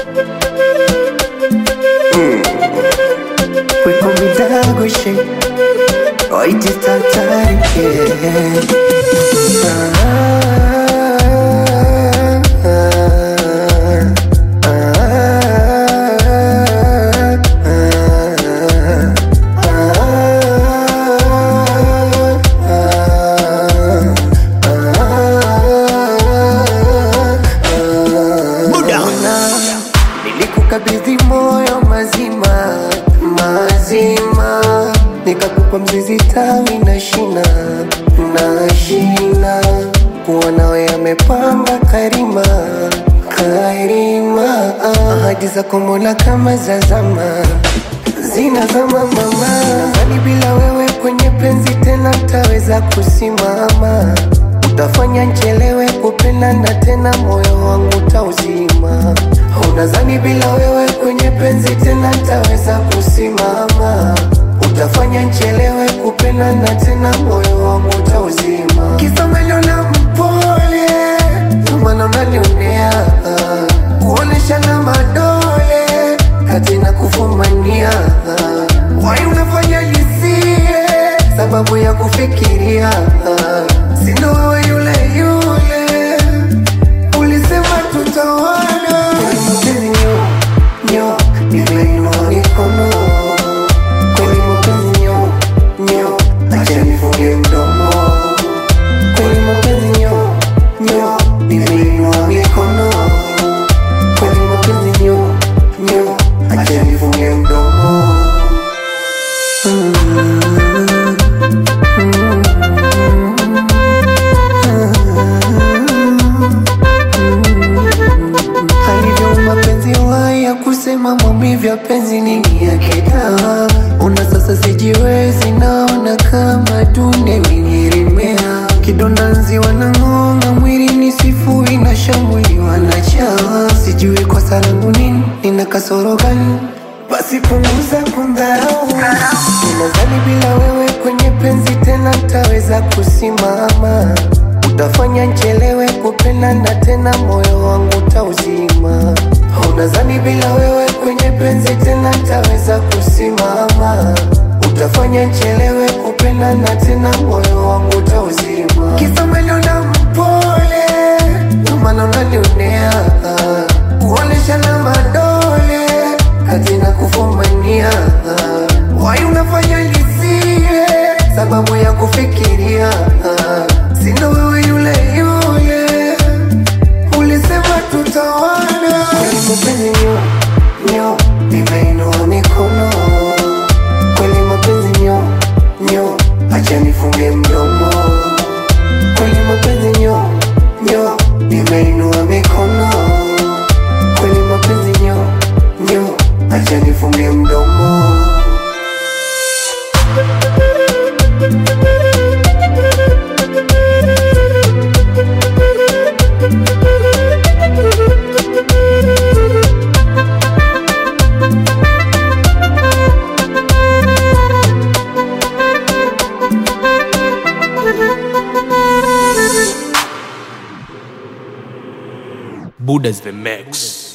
We call me Dagoshi Oit is tatari yeah. Ah, ah, Ona, nilikukabidhi moyo mazima mazima, nikakupa mzizi tawi na shina na shina, kuwa nawe yamepamba karima karima, ahadi zako Mola kama za zama zinazama mama, nadhani bila wewe kwenye penzi tena taweza kusimama utafanya nchelewe kupendana tena, moyo wangu tauzima. Unadhani bila wewe kwenye penzi tena taweza kusimama? Utafanya nchelewe kupendana tena, moyo wangu tauzima. Kisa umeniona mpole, ndio maana unanionea kuoneshana madole kati na kufumania wai unafanya nisie sababu ya kufikiria sindo wewe yule yule ulisema tutawana Kweli mapenzi nyo nyo nimeinua mikono kweli mapenzi nyo nyo acha nifunge mdomo kweli mapenzi nyo nyo nimeinua mikono kweli mapenzi nyo nyo acha nifunge mdomo alivyo mapenzi waya kusema maumivu ya penzi nini yake dawa una sasa sijiwezi naona kama dunde imenyelemea kidonda nzi wanang'onga mwili ni sifu inashambuliwa na chawa sijui kwa salangu nini nina kasoro gani basi punguza kundharau ninadhani bila wewe kwenye penzi tena taweza kusimama utafanya nchelewe kupendana tena, moyo wangu tauzima. Unadhani bila wewe kwenye penzi tena taweza kusimama? Utafanya nchelewe kupendana tena, moyo wangu tauzima. Kisa umeniona mpole, ndio maana unanionea kuoneshana madole kati na kufumania wai unafanya nisie sababu ya kufikiria sindo wewe yule yule ulisema tutawana kweli mapenzi nyo nyo nimeinua mikono kweli mapenzi nyo nyo acha nifunge mdomo kweli mapenzi nyo nyo nimeinua mikono kweli mapenzi nyo nyo acha nifunge mdomo Buddha's the mix.